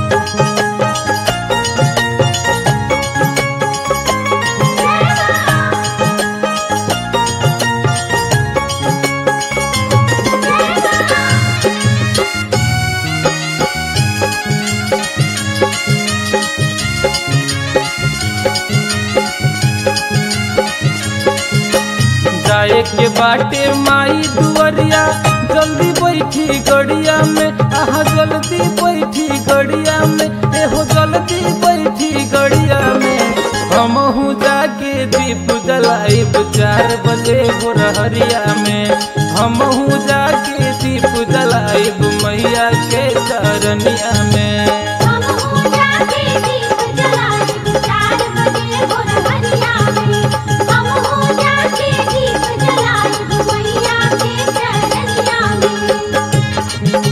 जाए के बाटे माई दुवरिया जल्दी बैठी गड़िया में आहा जल्दी बैठी गड़िया में एहो जल्दी बैठी गड़िया में हमहू जाके दीप जलाइब चार बजे भोरहरिया में हमहू जाके दीप जलाइब मैया के चरनिया में हम हो जाके दीप जलाए चार बजे भोर हरिया में हम हो जाके दीप जलाए मैया के चरनिया में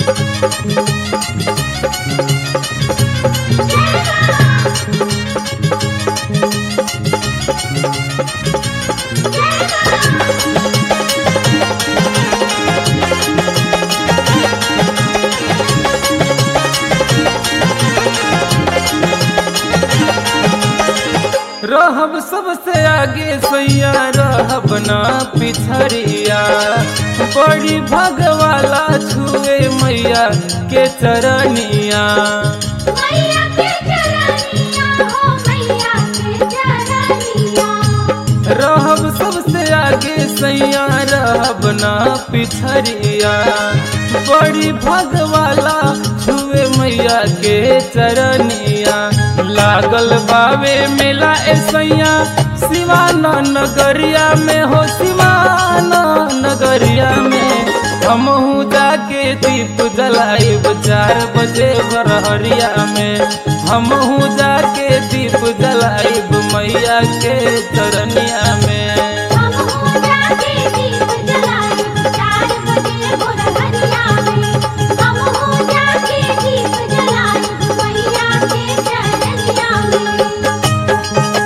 रहब सबसे आगे सैया रहब ना पिछड़िया बड़ी भगवाला छुए मैया के चरनिया मैया के चरनिया हो मैया के चरनिया रहब सबसे आगे सैया रहब ना पिछड़िया बड़ी भगवाला छुए मैया के चरनिया लागल बावे मेला ए सैया सिवाना नगरिया में हो सिवाना नगरिया में हमहू जाके दीप जलाइब चार बजे बरहरिया में हमहू जाके दीप जलाइब मैया के चरनिया में हम हो जाके दीप जलाए चार बजे भोर हरिया में हम हो जाके दीप जलाए मैया के चरनिया में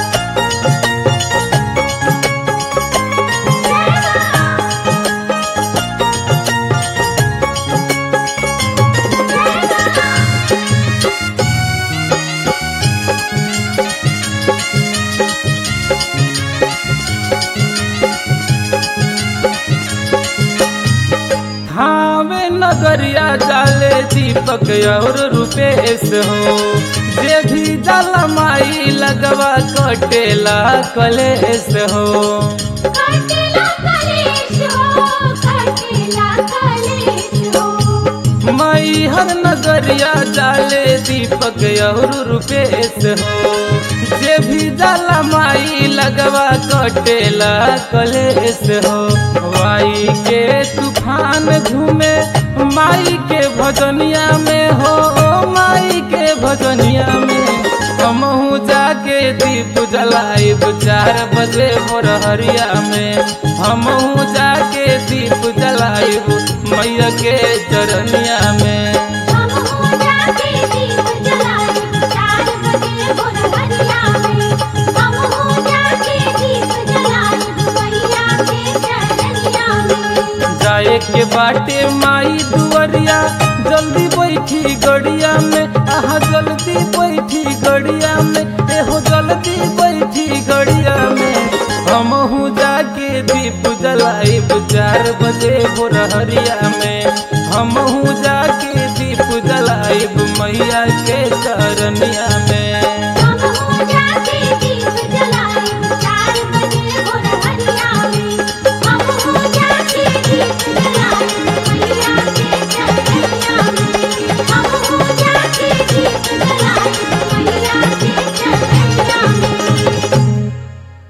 थावे नगरिया जाले दीपक और रुपेश हो जे भी जल माई लगवा कटेला कलेश हो कटेला कलेश हो कटेला कलेश हो माई हर नगरिया जाले दीपक और रुपेश हो जे भी जल माई लगवा कटेला कलेश हो वाई के तूफान घूमे माई के भजनिया में हो माई के भजनिया में हमहू जाके दीप जलाइब चार बजे भोरहरिया में हमहू जाके दीप जलाइब मैया के चरनिया में हम हो जाके दीप जलाए चार बजे भोर हरिया में हम हो जाके दीप जलाए मैया के चरनिया में जाए के बाटे माई दुवरिया जल्दी बैठी गड़िया में आहा जल्दी बैठी गड़िया में एहो जल्दी बैठी गड़िया में हमहू जाके दीप जलाइब चार बजे भोरहरिया में हमहू जाके दीप जलाइब मैया के चरनिया